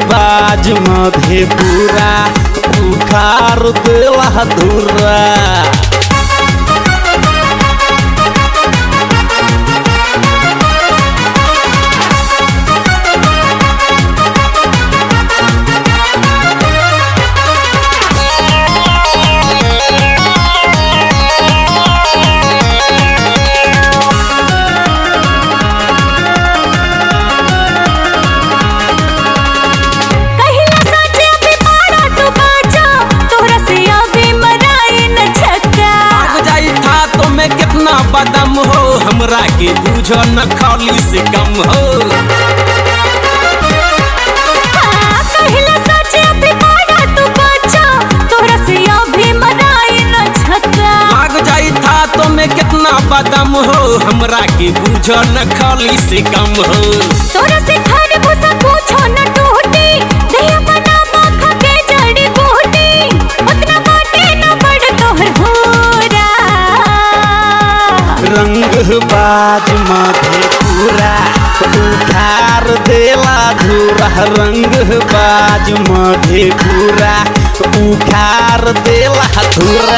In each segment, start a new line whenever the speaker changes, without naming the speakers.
बाज मधेपुरा उखार देला धुरा
कहिला साचे अभी पाड़ा तू बाजा तोहरा से अभी मराए न छक्का
भाग जाई था तो मैं कितना बदम हो हमरा के बूझो न खाली से कम हो
हाँ, कहिला साचे अभी पाड़ा तू बाजा तोहरा से अभी मराए न छक्का
भाग जाई था तो मैं कितना बदम हो हमरा के बूझो न खाली से कम हो
तोरा से खाने भूसा पूछो न टूटी दहिया बना माखा के जड़ी बूटी उतना बाटे न बड़ तोहर होरा
रंग बाज मधेपुरा उखार देला धुरा रंग बाज मधेपुरा उखार देला धुरा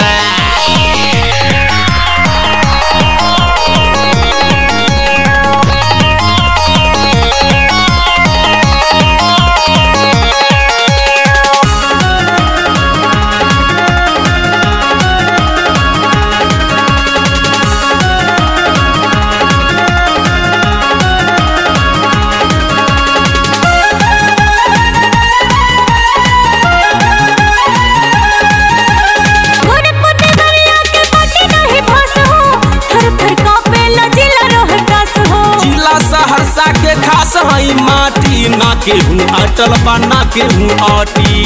गोरखपुर देवरिया के बाटे नहीं भास हो थर थर कांपे लजिला रोहतास हो
जिला सहरसा के खास हई माटी ना के हूँ अटल बा ना के हूँ आटी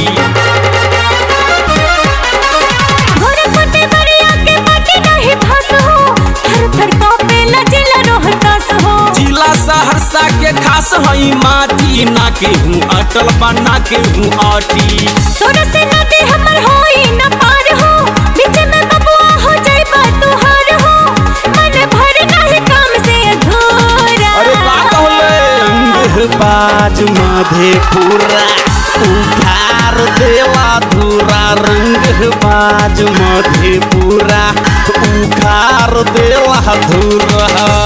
गोरखपुर देवरिया के बाटे नहीं भास हो थर थर कांपे लजिला रोहतास हो
जिला सहरसा के खास हई माटी ना के हूँ अटल बा ना के हूँ आटी
तोरा से नदी हमर होई न पार हो बीच में बबुआ हो जाई बा तुहार हो मन भर नहीं काम से अधूरा
अरे का कहले रंग बाज मधेपुरा उखार देला धुरा रंग बाज मधेपुरा उखार देला धुरा